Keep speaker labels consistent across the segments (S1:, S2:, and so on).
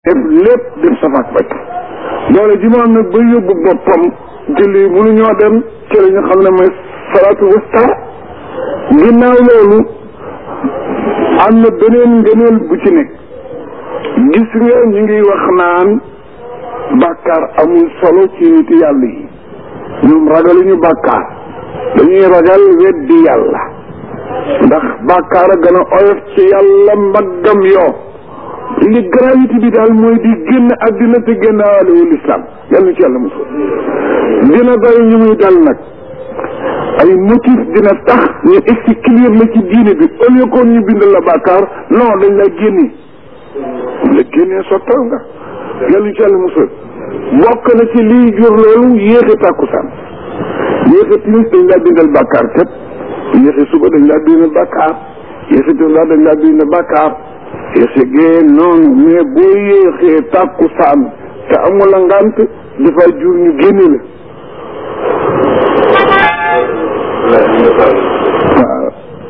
S1: def lépp def safaak baj doole ji mu am nag ba yóbbu boppam julli mënu ñoo dem ci la ñu xam ne mooy salaatu wusta ginnaaw loolu am na beneen ngëneel bu ci nekk gis nga ñu ngi wax naan bàkkaar amul solo ci niti yàlla yi ñoom ragaluñu bàkkaar dañuy ragal weddi yàlla ndax bàkkaar a gën a oyof ci yàlla mbaggam yoo li gravité bi daal mooy di génn àddina te génn waalewul islam yàlla ci yàlla mosul dina bari ñu muy dal nag ay motif dina tax ñu exclure la ci diine bi au lieu que ñu bind la bàkkaar non dañ la génne la génnee sottal nga yàlla ci yàlla mosul bokk na ci liy jur loolu yéexe tàkkusaan yéexe timis dañ laa bindal bàkkaar kat yéexe suba dañ laa bindal bàkkaar yéexe tisbaar dañ laa bindal bàkkaar yéexe gee noonu mais boo yéexee tàkkusaan te amul a ngant dafa jur ñu génne la waaw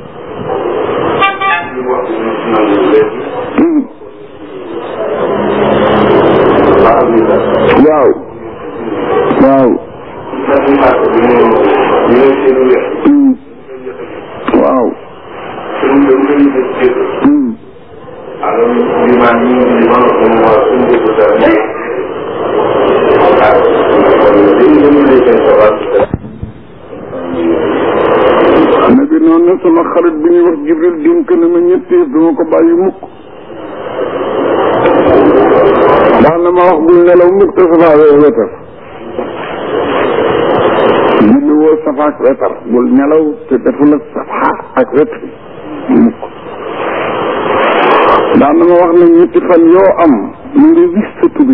S1: waaw waaw waaw nabi noonu na sama xarit bi ñuy wax jibril dénk na ma ñetti yëf duma ko bàyyi mukk daan na ma wax bul nelaw mukk te safaawee wetar julli woo safa ak wetar bul nelaw te defula safa ak wetar mukk daan na ma wax ne ñetti fan yoo am mu ngi wis sa tubi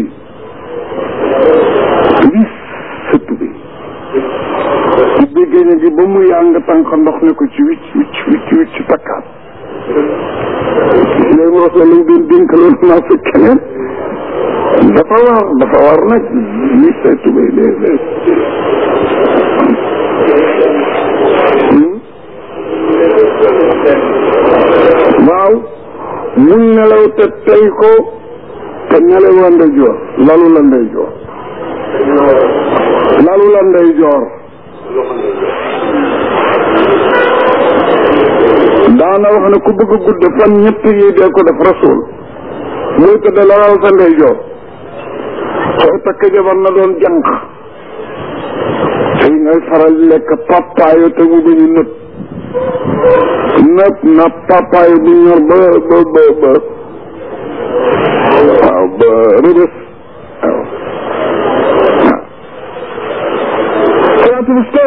S1: wis sa tubi ci béggéene gi ba mu yaa nga tànk ndox ne ko ci wicc wicc wicc wicc takkaat léegi ma wax la lañ doon dénk loolu naa sa keneen dafa war dafa war nag wis say tubéy léeg-léeg waaw mun nelaw te tey ko te nelaw la ndey joor lalu la ndey joor lalu la ndey joor daana wax ne ku bëgg a gudd fan ñett yi dee ko def rasul muy tëdd lalal sa ndey joor soo takk jabar na doon jànq tey ngay faral lekk papaayo te mu bañu nëb nëb na papaayo bu ñor ba ba ba ba waaw ba rëbës waaw waaw salaatu buste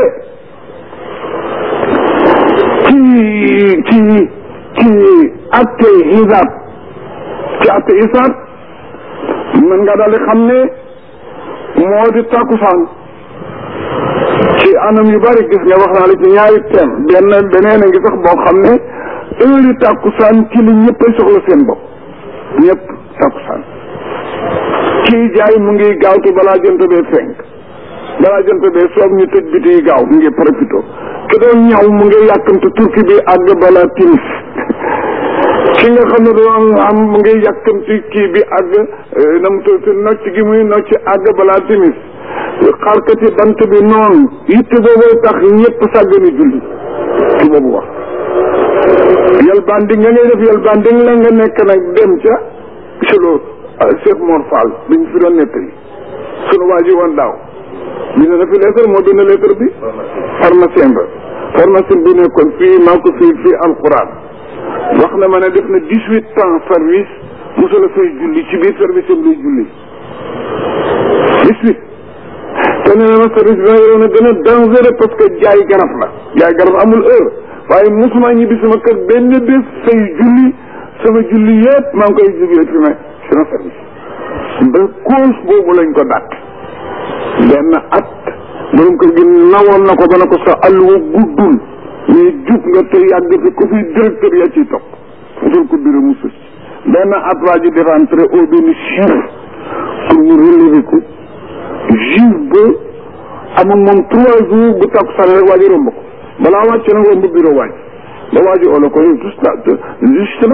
S1: ci ci ci atte xisaab ci atte isaab mën nga daal di xam ne moo di takkusaan ci anam yu bari gis nga wax naa la ci ñaari thème benn beneen a ngi sax boo xam ne heure takkusaan ci li ñëpp ay soxla seen bopp ñëpp takkusaan kii jaay mu ngi gaawtu balaa jant bee fenk balaa jant bee soob ñu tëj biti yi gaaw mu ngi profito ki doon ñaw mu ngi yàkkamte turki bi àgg balaa timis ki nga xam ne doon am mu ngi yàkkamti kii bi àgg na mu tudd nocc gi muy nocc àgg balaa timis xarkati bant bi noonu yitte booboo tax ñëpp sàggani julli ci boobu wax yal banding nga ngay def yal banding la nga nekk nag dem ca solo Cheikh Mor Fall bi ñu fi doon nettali sunu waa ji woon daaw bi ne na fi lettre moo bind lettre bi pharmacien ba pharmacien bi nekkoon fii maa ko fii fii alquran wax na ma ne def na dix huit ans service mosula fay julli ci biir service am lay julli dix huit te nee na ma service bi ma yoroon a gën a dangereux parce que jaay garab la jaay garab amul heure waaye mosuma ñibbi sama kër benn bés fay julli sama julli yëpp maa ngi koy jógee fi ma sama service ba cause boobu lañ ko dàq benn at borom kër gi nawoon na ko ba ne ko sa àlluwa guddul mais jub nga te yàgg fi ku fi directeur yaa ciy topp futul ko bureau mu sus benn at waa ji di rentré au benn chiffre pour mu relever ko juge ba am ak moom trois jours bu takku sànni rek waa ji romb ko balaa wàcc na romb bureau waaj ba waa ji oo la ko yow justement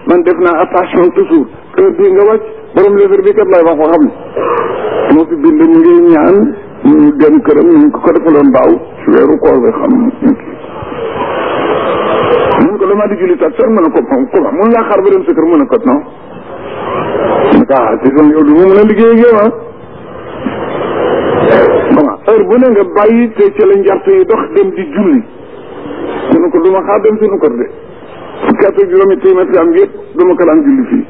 S1: man def naa attention toujours heure bii nga wàcc borom leefar bi kat lay wax ko xam ne moo fi bind ñu ngi ñaan ñu dem këram ñu ngi ko ko defaloon daaw ci weeru koor bi xam mun ko damaa di julli tak sax mën a ko comment mun laa xaar ba dem sa kër mën a kot non mu ko ah te yow du ma mën a liggéey ak yow ah comment heure bu ne nga bàyyi te ci la njart yi dox dem di julli mu ne ko du ma xaar dem suñu kër de fukki at ak juróomi téeméer fi am yëpp du ma ko daan julli fii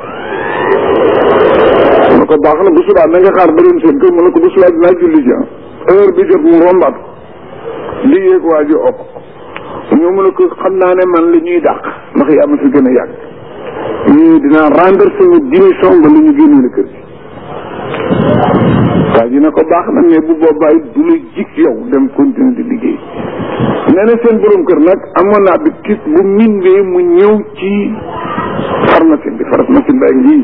S1: mu ne ko baax na bu subaa na nga xaar ba dem seen kër mu ne ko bu subaa dinaa julli ji heure bi jot mu rombaat li yéeg waa ji okk ñoo mu ne ko xam naa ne man la ñuy dàq ndax yaa ma fi gën a yàgg ñii dinaa rendre sama démission ba la ñu génnee la kër gi waa ji ne ko baax na mais bu boobaay du la jik yow dem continuer di liggéey nee na seen borom kër nag amoon naa bi kis bu mindee mu ñëw ci pharmacie bi pharmacie baa ngi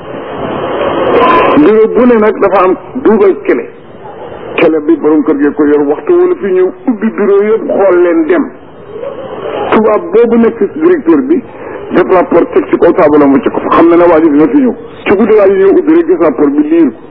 S1: bureau bu ne nag dafa am duubal kele kele bi borom kër gee ko yor waxtu wala fi ñëw ubbi bureau yëpp xool leen dem tubaab boobu nekk directeur bi def rapport teg ci kaw taabalam mu ci ko fa xam na ne waa ji dina fi ñëw ci guddi waa ji ñëw ubbi rek gis rapport bi liir ko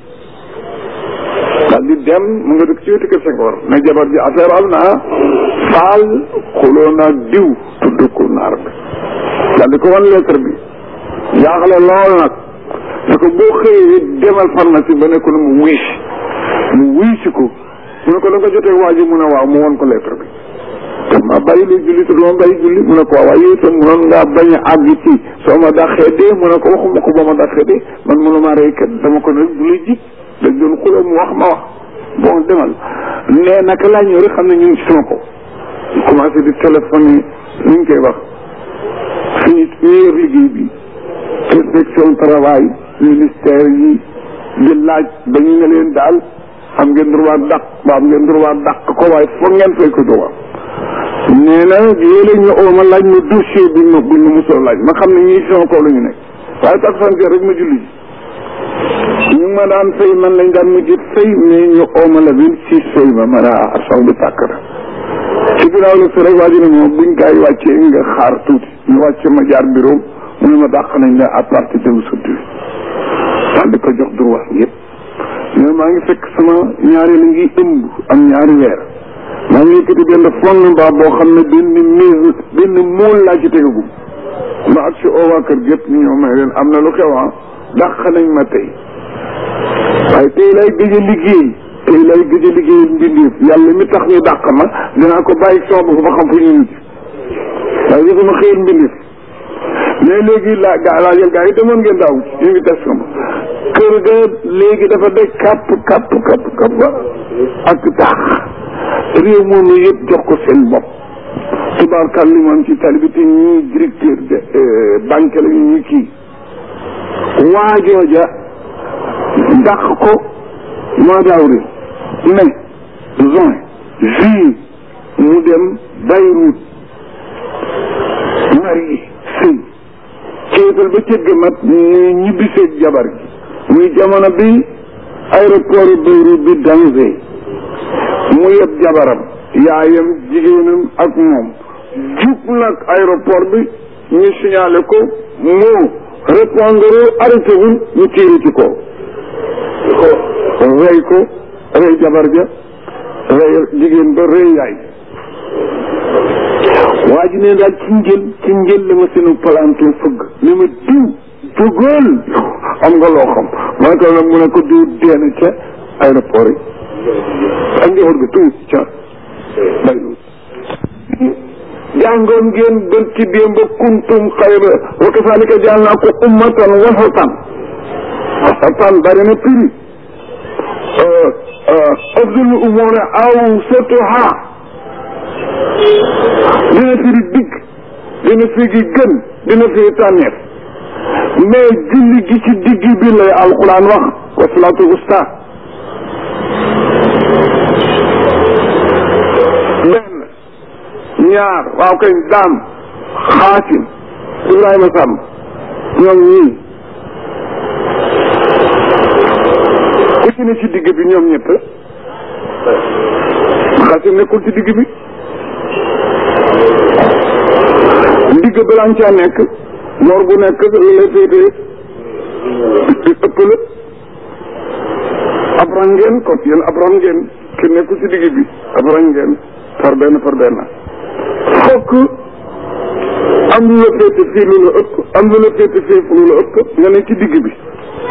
S1: daal di dem mu nga dëkk ci wetu kër Senghor ne jabar ji affaire am naa faal xuloo naa diw tudd ko naar bi daal di ko wan lettre bi jaaxle lool nag ne ko boo xëyee demal pharmacie ba ne ko ne mu wuy si mu wuy si ko mu ne ko da nga jotee waa ji mu ne waaw mu won ko lettre bi te ma bàyyi lu julli te duma bàyyi julli mu ne ko waaw waaye yow itam munoon ngaa bañ a àgg ci soo ma dàqee dee mu ne ko waxuma ko ba ma dàqee dee man mënuma rey kat dama ko ne du la jig dañ doon xuloo mu wax ma wax bon demal nee naka laa ñëw rek xam ne ñu ngi ci sama ko commencé di téléphoné ni ñu koy wax fii ñu yor liggéey bi inspection travail ministère yi di laaj ba ñu ne leen daal am ngeen droit dàq ba am ngeen droit dàq ko waaye foog ngeen fay ko droit nee na yéen ñu oo ma laaj ma dossier bi ma buñ ma mosoo laaj ma xam ne ñii sama kaw la ñu nekk waaye tak fan rek ma julli ji ñu ma daan fay man lañ daan mujj fay mais ñu ooma la vingt six fay ma ma daa saw bi tàkk na ci ginnaaw la si rek waa ji ne moom buñ gaa yi wàccee nga xaar tuuti ñu wàcce ma jaar bureau mu ne ma dàq nañ la à partir de aujourd'hui daal di ko jox droit yëpp mais maa ngi fekk sama ñaari la ngi ëmb am ñaari weer maa ngi yëkkati benn fondement boo xam ne benn mise benn mool laa ci tegagum ma ak si oo waa kër gépp ñu ñëw may leen am na lu xew ah dàq nañ ma tey waaye tey lay gëj a liggéey tey lay gëj a liggéey mbindeef yàlla mi tax ñu dàq ma dinaa ko bàyyi sama bopp ba xam fu ñu mujj waaye yëfuma xëyal mbindeef mais léegi laa gaa laajal gaa yi demoon ngeen daaw invitation ba kër ga léegi dafa de kapp kapp kapp kapp ak dàq réew moomu yëpp jox ko seen bopp tubaarkal li moom ci tali bi te ñii directeur de banque la ñu ñuy kii waajooja dàq ko mois d'avril mai juin juillet mu dem Beyrouth marié sëy ceetal ba cëgg mat muy ñibbiseeg jabar gi muy jamono bi aéroport Beyrouth bi danger mu yeb jabaram yaayam jigéenam ak moom jub nag aéroport bi ñu signalé ko moo répondre arrêté wul ñu tiiri ci ko rey ko rey jabar ja rey jigéen ba rey yaay waa ji ne daal ci njël ci njël la ma seenu palanton fëgg ni ma diw jógal am nga loo xam mooy ko nag mu ne ko diw deena ca aéroport yi ak njaboot ga tuut ca baylut jàngoon ngeen bër ci démb kuntum xayra wa kasaalika jaal naa ko ummatan wasatan wasatan bari na prix afdal umuri awsatuha dina firi digg dina firi gën dina firi tànneef mais julli gi ci digg bi lay alquran wax wa salaatu wusta benn ñaar waaw kay daam xaasim Ibrahima Samb ñoom ñii ku ci ne ci digg bi ñoom ñett xaasim nekkul ci digg bi digg balaa caa nekk boor bu nekk lu lay féetee ëpp la ab rang ngeen kon yéen ab rang ngeen ki nekku ci digg bi ab rang ngeen par benn par benn fokk am lu la féete fii lu la ëpp am lu la féete fii lu la ëpp nga ne ci digg bi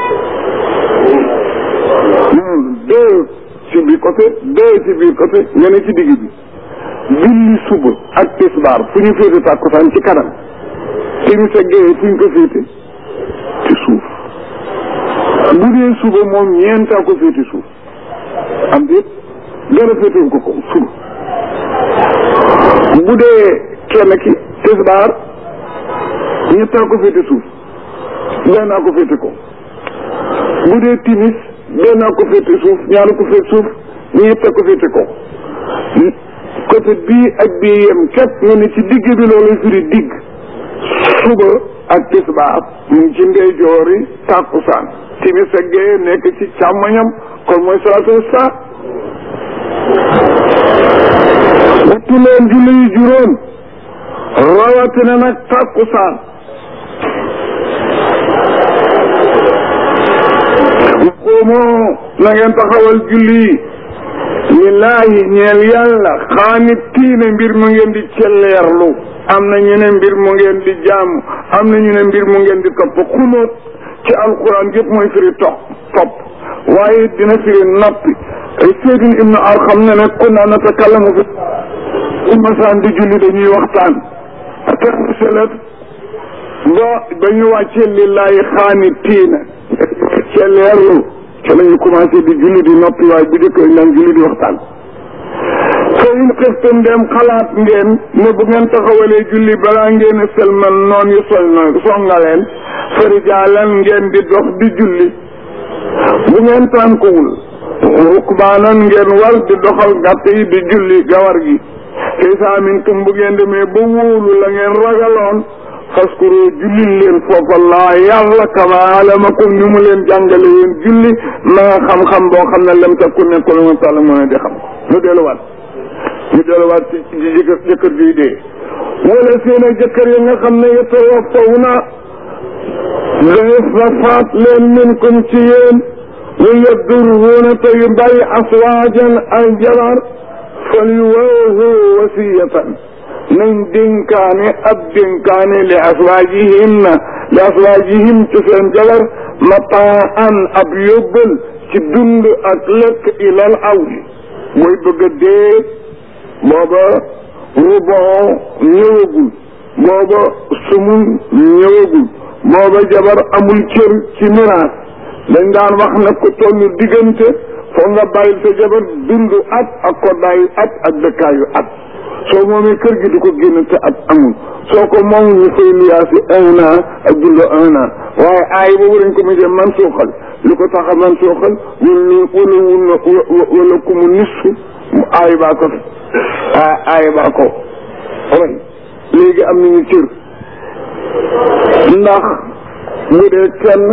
S1: deux ci biir côté deux ci biir côté nga ne ci digg bi julli suba ak tisbaar fu ñu féete tàkkusaan ci kanam timis ak géeye fu ñu ko féete ci suuf bu dee suba moom ñeentaa ko féete suuf am déet dara féetewu ko ko suba bu dee kenn ki tisbaar ñettaa ko féete suuf bennaa ko féete ko bu dee timis bennaa ko féete suuf ñaara ko féete suuf ñetta ko féete ko côté bii ak bii yem képp nga ne ci digg bi loolu firi digg suba ak tisbaar mu ngi ci ndeyjoori tàkkusaan timis ak gee nekk ci càmmoñam kon mooy salaatu wasta wattu leen julli yu juróom rawatina nag tàkkusaan xuumoo na ngeen taxawal julli lillaahi ñeel yàlla xaanitiina mbir mu ngeen di celleerlu am na ñu ne mbir mu ngeen di jàmm am na ñu ne mbir mu ngeen di topp xunóot ci alquran yëpp mooy firi topp topp waaye dina firi noppi Seydina Ibnu Arxam ne ne kunna natakallamu fi bu masaan di julli dañuy waxtaan aterselet ba ba ñu wàccee lillaahi xaanitiina celleerlu ci la ñu commencé di julli di noppi waaye bu jëkk dañ daan julli di waxtaan fa in xiftum dem xalaat ngeen ne bu ngeen taxawalee julli balaa ngeen a selmal noon yu sol na songaleen farijaalan ngeen di dox di julli bu ngeen tànkuwul rukbaanan ngeen war di doxal gàtt yi di julli gawar gi isa mintum bu ngeen demee ba wóolu la ngeen ragaloon faskuru julli leen foofa laa yàlla kama alamakum ni mu leen jàngale yéen julli ma nga xam-xam boo xam ne lam takku nekkul ma tàlla mën a di xam ñu delluwaat ñu delluwaat ci ci jëkkër jëkkër juy dee wala seen a jëkkër yi nga xam ne yatawafaw na def na faat leen minkum ci yéen lu yadurruuna te yu bàyyi aswaajan ay jabar fal yuwaahu wasiyatan nañ dénkaane ab dénkaane li aswaajihim na li aswaajihim ci seen jabar mataan ab yóbbal ci dund ak lekk ilal awli mooy bëgg a dee booba rubon ñëwagul booba sumun ñëwagul booba jabar amul cër ci miraas dañ daan wax ne ko tollu diggante foog nga bàyyil sa jabar dund at ak koddaayu at ak dëkkaayu at soo moomee kër gi du ko génn te at amul soo ko moom ñu fay luyaasi un an ak dund un an waaye aay boobu dañ ko mujjee man suuxal lu ko tax a man suuxal wala wala wala ku mu nisfu mu aay baa ko aay baa ko way léegi am nañu cër ndax bu dee kenn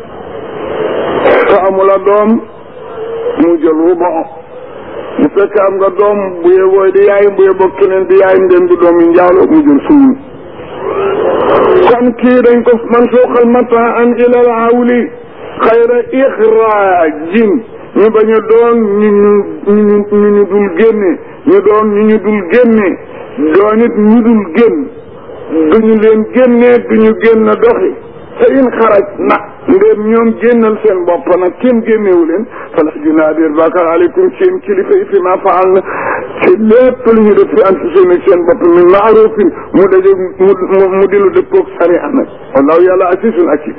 S1: te amula doom mu jël rubon bu fekkee am nga doom bu yeboo di yaay bu yeboo keneen di yaay ndem di doom yi njaalo mu jël suñu kon kii dañ ko man suuxal mataan ilal awli xayra ixraajin ñu bañ a doon ñu ñu ñu ñu dul génne ñu doon ñu ñu dul génne doon it ñu dul génn duñu leen génne duñu génn doxi te in xaraj na ndéem ñoom génnal seen bopp nag kenn génnewu leen fala junaa déer bakar aleykum seen kilifa yi fi ma faal na ci lépp lu ñu def fi anfusihim seen bopp min maarufin mu daje mu mu di lu dëppoog sariya nag wallahu yàlla asisun akim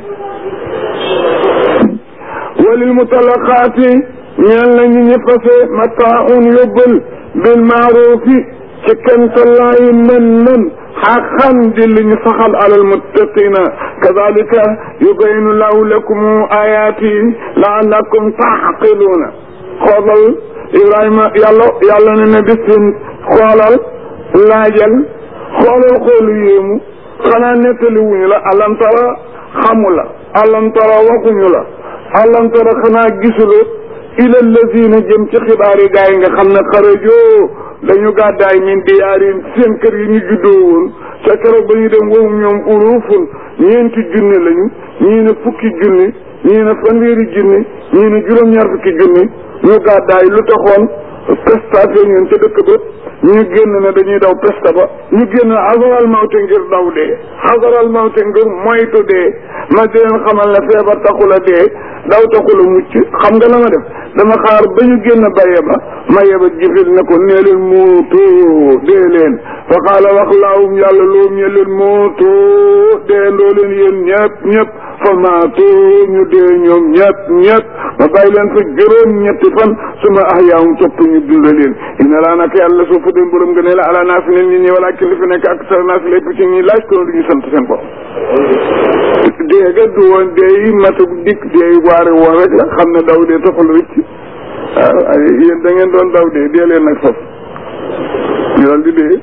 S1: walil mutalaqaati ñeel na ñu ñi fase mataaun yóbbal bil maarufi ci kentallaayi mën mën xaqan di lu ñu saxal alal muttaqina kadalika yubayinu lahu lakum ayaati laallakum taqiluuna xoolal Ibrahima yàlla yàlla ne na bis xoolal laajal xoolal xoolu yéemu xanaa nettali wuñu la alam tara xamu la alam tara waxuñu la alam tara xanaa gisula ila lazina jëm ci xibaar yi gaa yi nga xam ne xarajoo dañu gàddaay min diyaarin seen kër yi ñu juddoo woon ca keroog ba ñu dem wowum ñoom urufun ñeenti junni lañu ñii ne fukki junni ñii ne fanweeri junni ñii ne juróom-ñaar fukki junni ñu gàddaay lu taxoon pestaté ñun ca dëkk ba ñu génn ne dañuy daw pesta ba ñu génn xasaral mawte ngir daw dee xasaral mawte ngir moytu dee ma di leen xamal ne feebar taxula dee daw taxula mucc xam nga la ma def dama xaar ba ñu génn baye ba ma yeba jibril ne ko nee leen muutu dee leen fa xaala wax laawum yàlla loom ñe leen muutu dee ndoo leen yéen ñëpp ñëpp fa maatu ñu dee ñoom ñëpp ñëpp ma bàyyi leen fa juróom ñetti fan suma ahyaahum topp ñu dunda leen ina laa nag yàlla soo fa dem borom nga ne la ala naa fi leen nit ñi wala ki li fi nekk ak sara naa fi lépp ci ñuy laaj ko du ñu sant seen bopp dee ga du woon dee yi matug dikk dee yi waare woon rek la xam ne daw dee taxul rëcc waaw ay yéen da ngeen doon daw dee dee leen nag foofu ñu daal di dee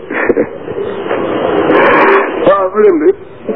S1: waaw mu dem de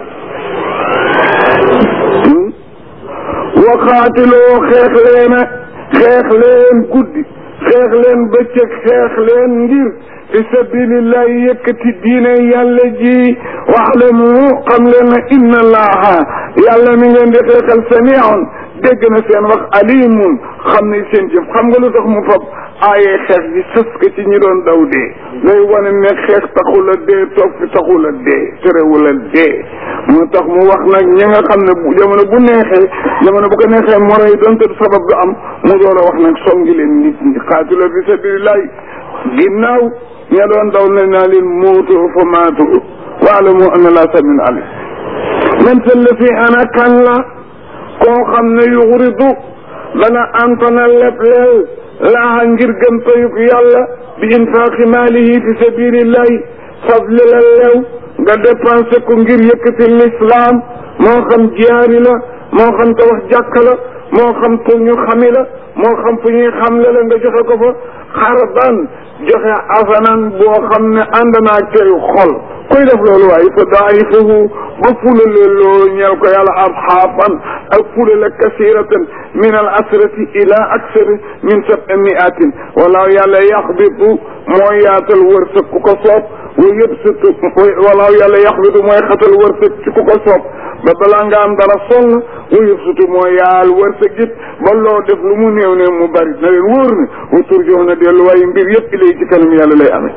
S1: waxaatiloo xeex leen a xeex leen guddi xeex leen bëccëg xeex leen ngir fi sabilillahi yëkkati diine yàlla ji waxlamu xam leen na inna allaha yàlla mi ngeen di xeexal samiun dégg na seen wax alimun xam ne seen jëf xam nga lu tax mu fab aaye xeex bi sës ko ci ñi doon daw dee lay wane ne xeex taxul a dee toog fi taxul a dee terewul a dee moo tax mu wax nag ñi nga xam ne bu jamono bu neexee jamono bu ko neexee moro yi doonte sabab du am mu door a wax nag songi leen nit ñi xaatilo fi sabilillahi ginnaaw ña doon daw ne naa leen muutu fa maatu waalamu anna laa samin alim man salla fi ana kan la koo xam ne yuxridu dana antana leb leel laaxa ngir gëm tayub yàlla bi infaaqi maalihi fi sabilillahi fadli la leew nga dépensé ko ngir yëkkati l'islam moo xam jiyaari la moo xam tabax jàkka la moo xam pour ñu xami la moo xam fu ñuy xamle la nga joxe ko fa xarban joxe asanan boo xam ne ànd naa teyu xol kuy def loolu waaye fa daayifahu ba fulale loo ñeel ko yàlla abxaafan ak fulale kasiratan min al asrati ila aksari min sabi miatin walaaw yàlla yaxbitu mooy yaatal wërsëg ku ko soob wa yëbsitu walaaw yàlla yaxbitu mooy xatal wërsëg ci ku ko soob ba balaa nga am dara sonn wa yëbsitu mooy yaal wërsëg it ba loo def lu mu néew ne mu bari na leen wóor ne wa turjox na delluwaayu mbir yëpp ilay ci kanam yàlla lay amee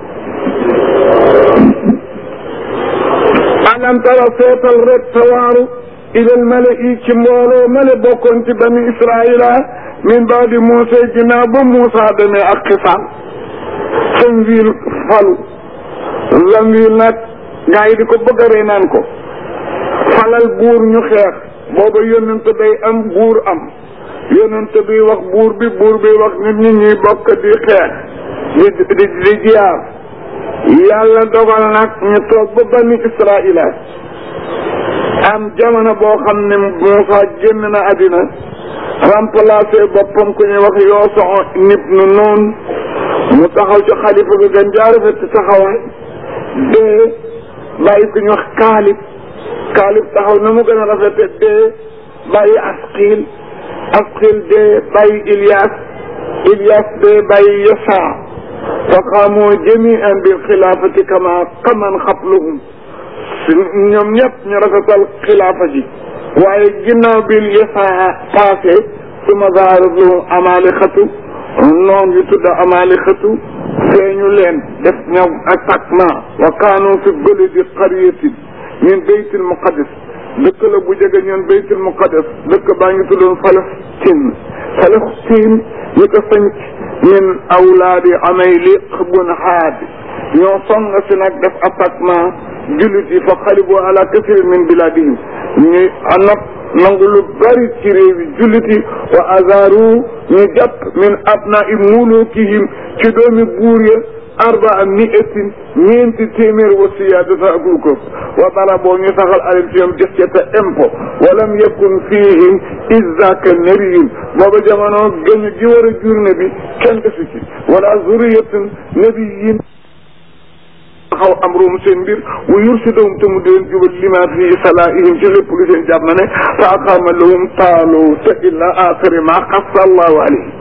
S1: alam tara seetal rek tawaaru ilal mala'i ci mbooloo male bokkoon ci bani israila min baadi Muusa ginnaaw ba Muusa demee ak xisaan Samwiil falu Samwiil nag gaa yi di ko bëgg a rey naan ko falal buur ñu xeex booba yonent day am buur am yonent bi wax buur bi buur bi wax nit ñi ñuy bokk di xeex di di di jiyaar yàlla dogal nag ñu toog ba bani israila am jamono boo xam ne Muusa génn na àddina remplacé boppam ku ñuy wax Yooso ibnu Nuun mu taxaw ci xalifa bi gën jaarafet ci taxawaay dee bàyyi ku ñuy wax Kaalib Kaalib taxaw na mu gën a rafete dee bàyyi Asqiil Asqiil dee bàyyi Ilias Ilias dee bàyyi Yosa fa qaamoo jamian bil xilaafati kama kaman xabluhum ñoom ñëpp ñu rafetal xilaafa ji waaye ginnaaw bi Yosa passé suma zaarat lahum amalixatu noon yu tudd amalixatu feeñu leen def ñoom attaquement wa kaanu fi baladi qaryatin min baytil muqaddas dëkk la bu jege ñoon baytul muqaddas dëkk baa ngi tuddoon Palestine Palestine ñu ko sanc min awlaadi Amayliq bun Haad ñoo song si nag def attaquement jullit yi fa xalibu ala kasirin min biladihim ñuy nag nangu lu bari ci réew yi jullit yi wa azaru ñu jàpp min abnai mulukihim ci doomi buur ya arbaa miatin ñeenti téeméer wa siyaadata ak lu ko wa dara boo ñu saxal alim ci ñoom jës ca impôt walam yakun fihim izaka nariyun booba jamono gëñ gi war a jur ne bi kenn desu ci wala zuriyatun nabiyin xaw am room seen mbir wa yursidahum te mu di leen jubal lima fi salaihim ci lépp lu seen jàpp na ne fa aqama lahum taalu te illa axiri ma xassa allahu alayhi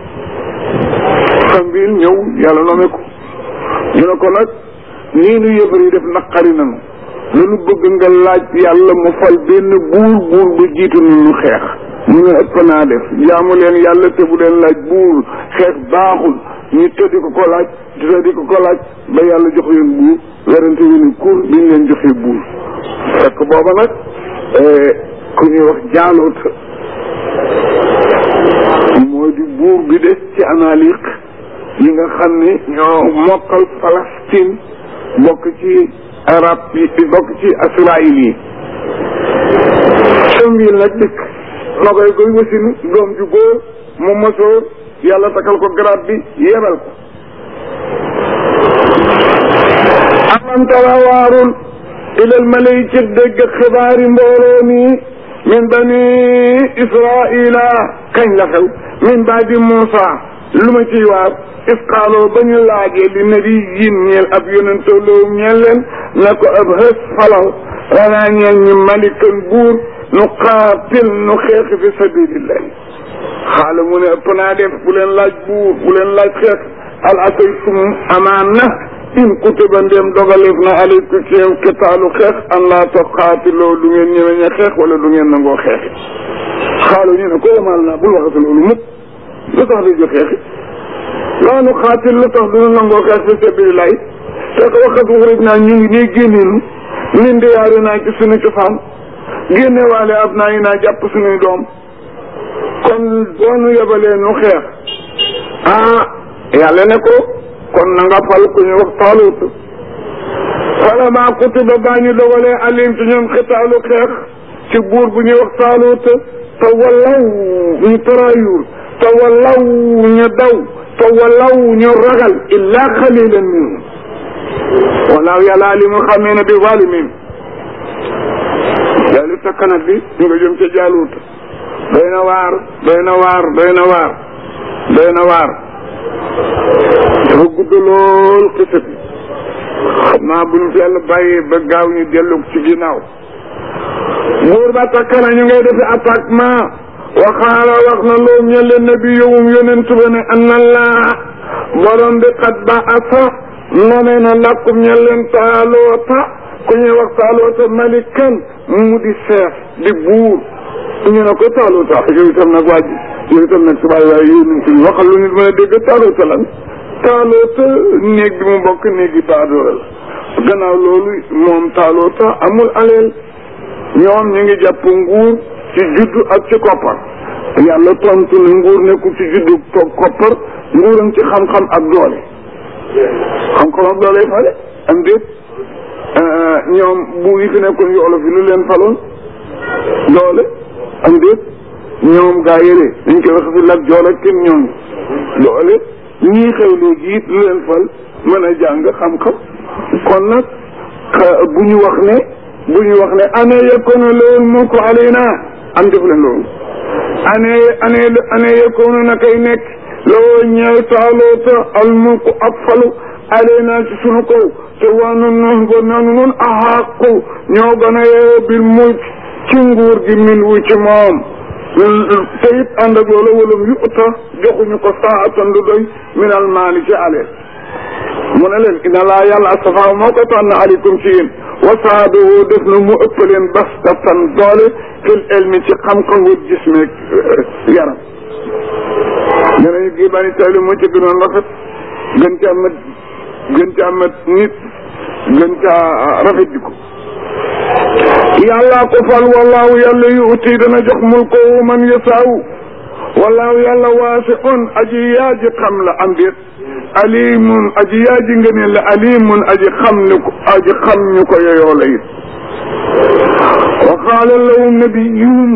S1: Samwiil ñëw yàlla noome ko ñu ne ko nag nii nu yëbër yi def naqari nanu dañu bëgg nga laaj yàlla mu fal benn buur buur bu jiitu nu ñu xeex mu ne ëpp naa def jaamu leen yàlla te bu leen laaj buur xeex baaxul ñu tëddi ko ko laaj tëddi ko ko laaj ba yàlla jox leen buur werante wu ni kur biñ leen joxee buur fekk booba nag ku ñuy wax jaaloot moo di buur bi des ci analiq yi nga xam ni ñoo mokkal Palestine bokk ci arab yi bokk ci Israël yi Samwil nag dikk na koy koy wasinu doom ju góor mu mosoo yàlla takal ko grade bi yebal ko aman tara waarul ilal malay ci dégg xibaari mbooloo mi min bani israila kañ la xew min baadi Muusa lu ma ciy waar isqaaloo ba ñu laajee li nabiyin ñeel ab yonentoloo ñeel leen na ko ab xës falaw ranaa ñeel ñu malikan buur nu qaatil nu xeex fi sabilillahi xaala mu ne ëpp naa def bu leen laaj buur bu leen laaj xeex al asaytum amaan na in kutiba ndéem dogaleef na aleykum ci yow kitaalu xeex an laa tuqaatiloo du ngeen ñëwee ña xeex wala du ngeen nangoo xeexi xaalu ñu ne ko yamal naa bul waxati loolu mukk lu tax di jo xeexi laa nu xaatil lu tax duna nangoo xeex fi sabilillahi te ko waxat waxrij naa ñu ngi nii génneenu min diyaari naa ci suñu cosaan génne waale ab naa yi naa jàpp suñuy doom kon doonu yebalee nu xeex ah yàlla ne ko kon na nga fal ku ñu wax taalut fala maa kutiba baa ñu dogalee alim ci ñoom xitaalu xeex ci buur bu ñuy wax taalut te wallaw ñu taraayuur te wallaw ñu daw te wallaw ñu ragal illa xalilan minhum walaaw yàlla li mu xamee ne bi zalimin yàlla sa kanat bi ñu nga jëm ca jaaluut doy na waar doy na waar doy na waar doy na waar dafa gudd lool xisa bi xam naa bu ñu fi yàlla bàyyee ba gaaw ñu dellu ci ginnaaw buur ba takkana ñu ngay defi attaquement waxaala wax na loom ña leen nabi yowum yonent ba ne anna laa borom bi xat ba asa nome na lakkum ña leen taaloota ku ñuy wax taaloota malikan mu di seef di buur ñu ne ko taaloota yow itam nag waa ji yow itam nag subaay waaye yonent bi waxal lu nit mën a dégg taaloota lan taaloota néeg bi mu bokk néegi baadoola la gannaaw loolu moom taaloota amul aleel ñoom ñu ngi jàpp nguur ci juddu ak ci koppar yàlla tontu ne nguur nekkul ci juddu toog koppar nguuram ci xam-xam ak doole xam-xam ak doole yi fale am déet ñoom buur yi fi nekkoon yu olof yi lu leen faloon doole am déet ñoom gaa yële dañ koy wax fi lak jool ak kenn ñoom doole ñii xew léegi it lu leen fal mën a jàng xam-xam kon nag bu ñu wax ne bu ñu wax ne ane yakunu loolu mulku alayna am def leen loolu ane ane ane yakunu na kay nekk loo ñeel taaloota al mulku ab falu alayna ci sunu kaw te waa nun nun ba nanu nun axaaqu ñoo gën a yeewo bil mulk ci nguur gi min wu ci moom te it ànd ak loolu walum yu uta joxuñu ko saatan lu doy min al maali ci aleel mu ne leen inna laa yàlla astafa moo ko tànn aleykum ci yéen wasaadoo def na mu ëpp leen bastatan doole fil ilmi ci xam-xam wut gis meeg yaram ñeneen gi bani tayli moo ci gënoon rafet gën caa mat gën caa mat nit gën caa rafet jikko yàllaa ko fal wallaahu yàlla yu uti dana jox mulko man yasaaw wallaahu yàlla waasiun aji yaaji xam la am déet alimun aji yaaji ngëneel la alimun aji xam ni ko aji xam ñu ko yoyoo la it wa qaala lahum nabiyuhum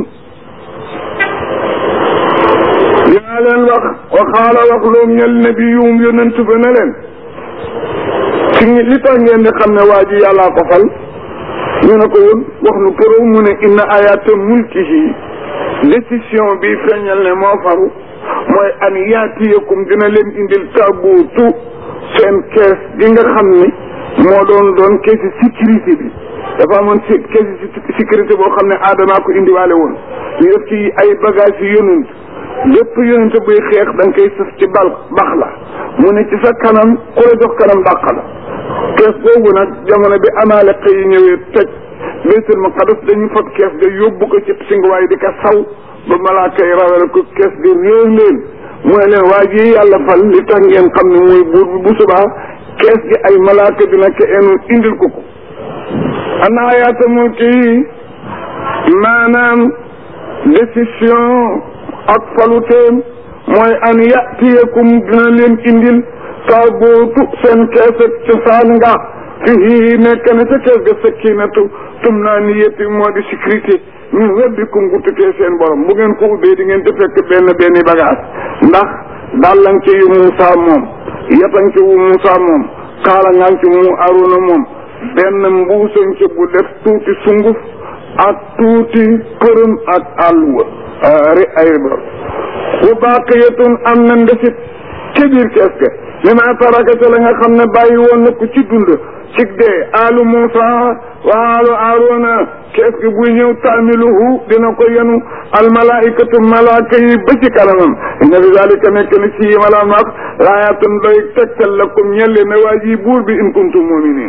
S1: yaa leen wax wa qaala wax loom ñel nabiyuhum yonent ba ne leen ci li tax ngeen di xam ne waa ji yàllaa ko fal ñu ne ko woon wax nu kërow mu ne inna ayata mulkihi décision bi feeñal ne moo faru mooy an yaatiyakum dina leen indil taabuutu seen kees gi nga xam ni moo doon doon keesi sécurité bi dafa amoon si keesi sécurité boo xam ne aadamaa ko indiwaale woon ñu def ci ay bagage yu yonent lépp yonent buy xeex da nga koy sëf ci bal bax la mu ne ci sa kanam ku la jox kanam dàq la kees boobu nag jamono bi amaale yi ñëwee toj baytul maqdis dañu fab kees ga yóbbu ko ci singuwaay di ko saw ba malaaka yi rawale ko kees ga réer leen mooy leen waa ji yàlla fal li tax ngeen xam ne mooy buur bi bu subaa kees gi ay malaaka dina ko enu indil ko ko ana ayaata mulki yi maanaam décision ak faluteem mooy an yatiyakum dina leen indil taabootu seen kees ak cosaan nga fii nekk na ca kees ga sakinatu tum naa ni yëpp moo di sécurité min rabbikum gu tukkee seen borom bu ngeen ko ubbee di ngeen di fekk benn benn bagage ndax dàllan ci yu Muusa moom yatan ci wu Muusa moom kaala ngaan ci mu Aruna moom benn mbuusan ci bu def tuuti sunguf ak tuuti përëm ak àlluwa ri ay riba bu baqiyatun am na ndesit ci biir kees ga li ma taraka ca la nga xam ne bàyyi woon na ko ci dund ci dee alu Muusa wa alu Aruna kees gi buy ñëw taamiluhu dina ko yenu almalaikatu malaaka yi ba ci kanamam inna fi dalika nekk na ci yi malaan wax laayatun doy tegtal la comme ñelle ne waa ji buur bi in kuntum muminin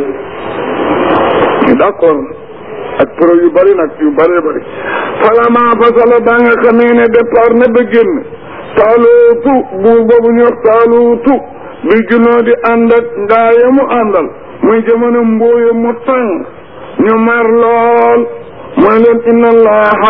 S1: d'accord ak pro yu bëri nag yu bëree bëri falama fasala ba nga xamee ne départ na ba génn taaluutu buur boobu ñu wax taaluutu bi junoo di ànd ak ngaaya mu àndal muy jamono mbooye mu tàng ñu mar lool mooy leen inna allaha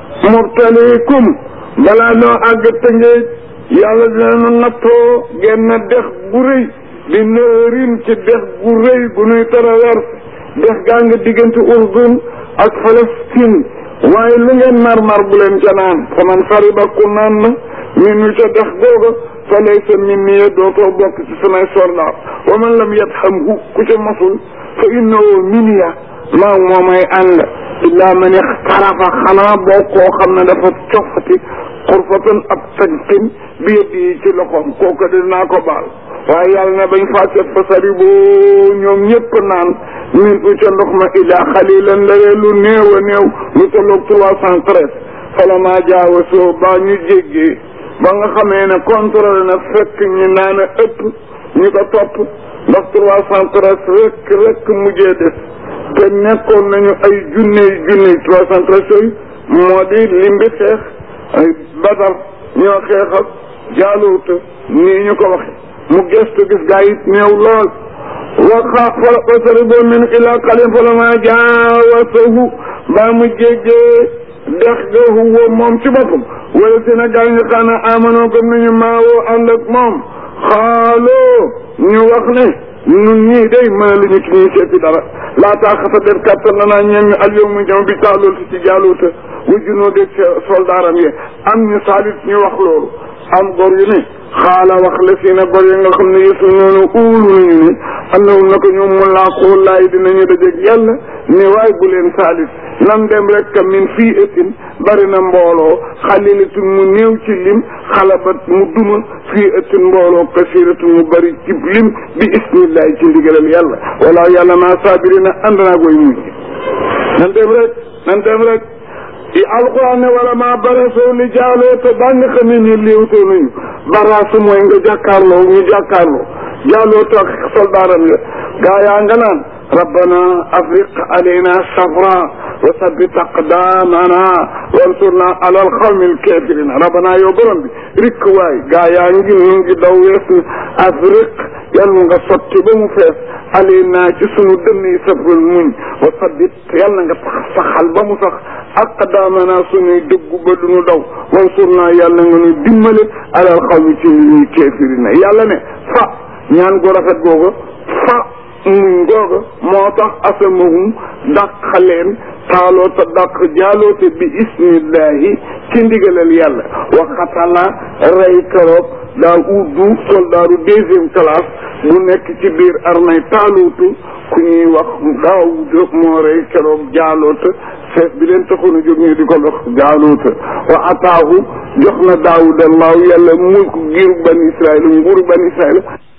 S1: mubtalikum balaa noo àgg tëngeej yàlla dina nu nattoo genn dex gu rëy di nërin ci dex gu rëy gu nuy traverse dex gaa nga diggante Urdun ak Palestine waaye lu ngeen mar-mar bu leen ca naan fa man fariba ku naan na min nu ca dex googa fa laysa minni dootoo bokk ci samay soldat wa man lam yathamhu ku ca mosul fa innahu minniya maa moo may ànd illaa man ixtarafa xanaa boo koo xam ne dafa cofati xurfatan ab tànqin bi yëpp yi ci loxoom kooku dinaa ko baal waaye yàlla na bañ fàccet fa sari boo ñoom ñëpp naan min u ca ndox ma illaa xalilan laree lu néew a néew lu tolloog trois cent treize falamaa jaawasoo baa ñu jéggee ba nga xamee ne contrôlé na fekk ñu naan a ëpp ñu ko topp ndax trois cent treize rek rek mujjee des te nekkoon nañu ay junney junney trois cent treize yooyu moo di limbi xeex ay badar ñoo xeex ak jaaluuta nii ñu ko waxe mu gestu gis gaa yi néew lool waxa fala wasari boo min ila xalin fala ma jaawasahu baa mu jéggee dex ga huwa moom ci boppam wala si na gaa yi nga xam ne amanoo gëm nañu maawoo ànd ak moom xaaloo ñu wax ne ñun ñii day mën lu ñu ci ñuy seeti dara laa taaxata def kattan na naa ñeen ñu al yow mu ñëw bi taalool si ci jaaluuta wujjunoo dég soldaaram yi am ñu saalit ñu wax loolu am gor yu ne xaala wax la si na gor yi nga xam ne yesu noonu uulu nañu ne annahum na ko ñoom mu laaqoo laay dinañu dajeeg yàlla ne waay bu leen saalit nam dem rek min fii ëttin bari na mbooloo xalilatun mu néew ci lim xalabat mu duma fii ëttin mbooloo kasiratun mu bari ci lim bi ismillahi ci ndigalal yàlla wala yàlla maa saabirina ànd naa koy mujj nan dem rek nan dem rek i alquran ne wala maa barasoo li jaaloo te ba nga xam ne ni léewtoo nañu baraasu mooy nga jàkkaarloo ñu jàkkaarloo jaaloo te ak soldaaram ya gaa yaa nga naan rabbana afriq alayna safra wa sabbit aqdamana wansurna ala alqawmi alkafirina rabbana yow borom bi rikk waay gaa yaa ngi ñu ngi daw wees na afriq yàlla nga sotti ba mu fees alayna ci sunu dënn yi safral muñ wa sabbit yàlla nga tax saxal ba mu sax aqdamana sunuy dëggu ba du nu daw wansurna yàlla nga nu dimbale ala alqawmi ci ñuy kafirina yàlla ne fa ñaan gu rafet googa fa muñ googa moo tax asamahum dàq leen taaloo te dàq jaaloote bi ismillahi ci ndigalal yàlla waxatala rey keroog daa uddu soldaaru deuxième classe bu nekk ci biir armée taaluutu ku ñuy wax daawuda moo rey keroog jaaloota chef bi leen taxoon a jóg ñu di ko dox jaaloota wa ataahu jox na daawuda allahu yàlla mulku giiru ban israil nguuru ban israil